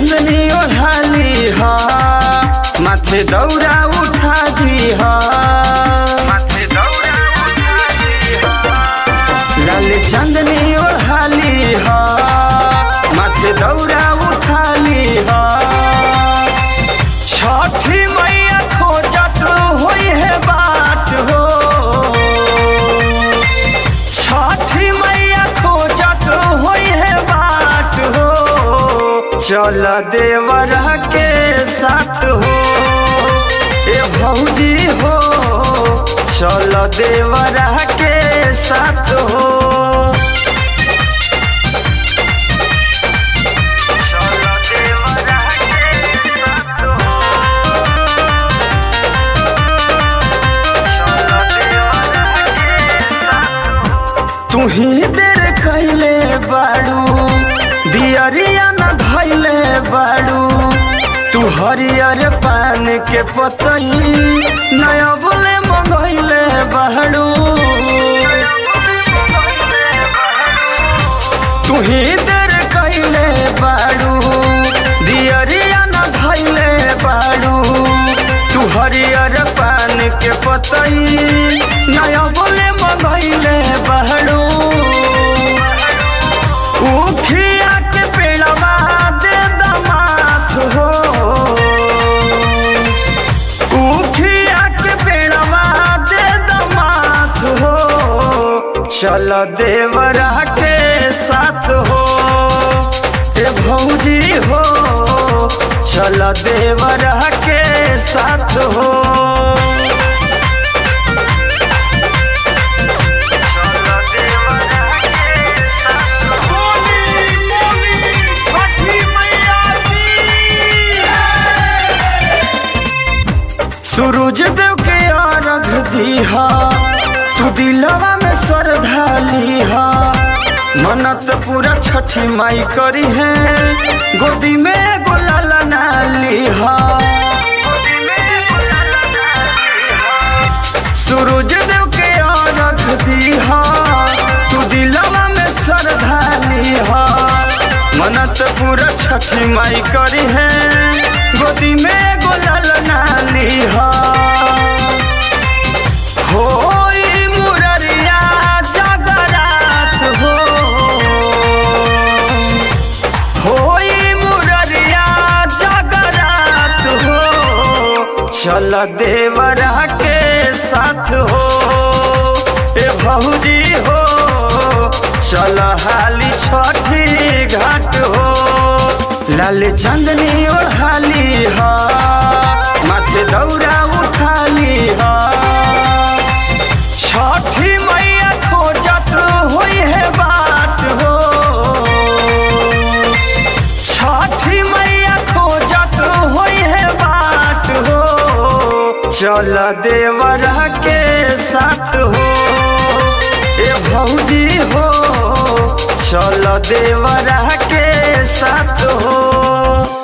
चंदनी ओढ़ाली हा माथे दौरा उठा दी हा माथे दौरा उठा दी लाल चंदनी ओढ़ाली हा माथे दौरा उठाली हा छठी मैया खोजत होई है बात हो छठी मैया खोजत होई है बात हो चल देवर के साथ हो ए भौजी हो चल देवर के साथ हो चल देवर के साथ हो तू ही देर कैले बाड़ू दियरिया न धैले बाड़ू तू हरियर पान के पतई नया बोले मंगैले बाड़ू तू ही देर कैले बाड़ू दियरिया न धैले बाड़ू तू हरियर पान के पतई नया बोले मंगैले बाड़ू उखिया के पेड़वा दे दमात हो उखिया के पेड़वा दे दमात हो चल देवरा के साथ हो ए भौजी हो चल देवरा के साथ हो सूरज देव के अर्घ दीहा तू दिलवा में श्रद्धा लीहा मनत पूरा छठी माई करी है गोदी में गोलाल ना लीहा सूरज देव के अर्घ दीहा तू दिलवा में श्रद्धा लीहा मनत पूरा छठी माई करी है गोदी में गोलाल ना लीहा होई मुररिया जगरात हो होई मुररिया जगरात हो चल देवरा के साथ हो ए भौजी हो चल हाली छठी घाट हो लाल चंदनी ओढ़ाली हा माथे दौरा उठाली हा छठी मैया खोजत होई है बात हो छठी मैया खोजत होई है बात हो चल देवरा के साथ हो ए भौजी हो चल देवरा के साथ हो